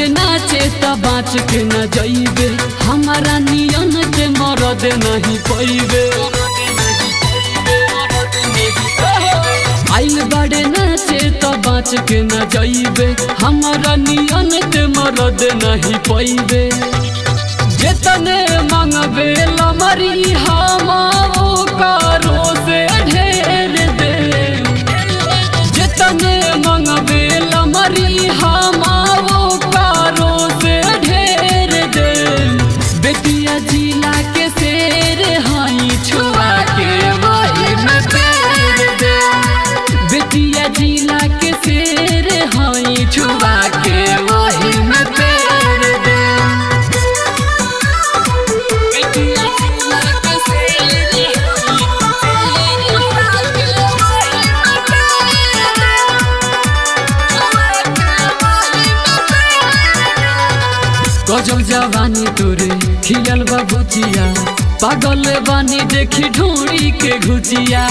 नाचे त बाँच के न जइबे हमारा नियन के मरद नहीं पैबे आइल बड़े नाचे त बाँच के न जइबे हमारा नियन के मरद नहीं पैबे जितने मंगबे लमरी हम करो से ढेर दे जितने मंगबे लमरी हम करो से ढेर दे बेटिया जिला के शेर हई छुआ के वही में पेर दे बेटिया जिला के शेर हई छुआ के वही में पेर दे बेटिया जिला के शेर गजब जवानी तोरे खिलल बा भुचिया पागल बानी देखी ढूंढी के घुचिया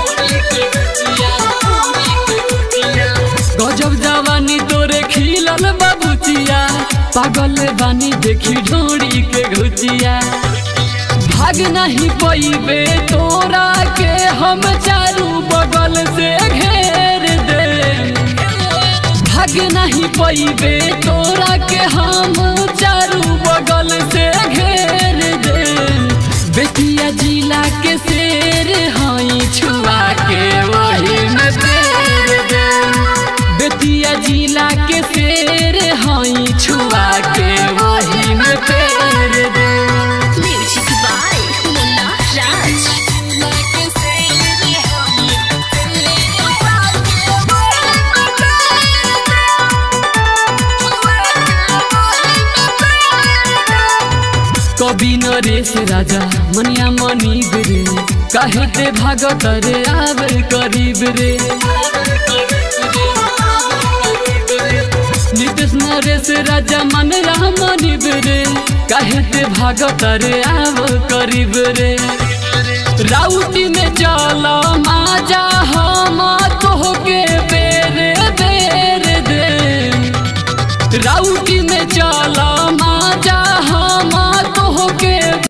गजब जवानी तोरे खिलल बा भुचिया पागल बानी देखी ढूंढी के घुचिया भाग नहीं पैबे तोरा के हम चारू बगल से घेर दे भाग नहीं पैबे तोरा के हम चारू बगल से घेर दे बेटिया जिला के शेर हई छुआ के वही में पेर दे बेटिया जिला के शेर हई छुआ के वही में पेर दे Music by Munna Raj. कवि नरेश राजा मनिया मनी रे काहे ते भागत रे आब करीब रे नितेश नरेश राजा मन मनी रे काहे ते भागत रे आब करीब रे राउटी में चल माजा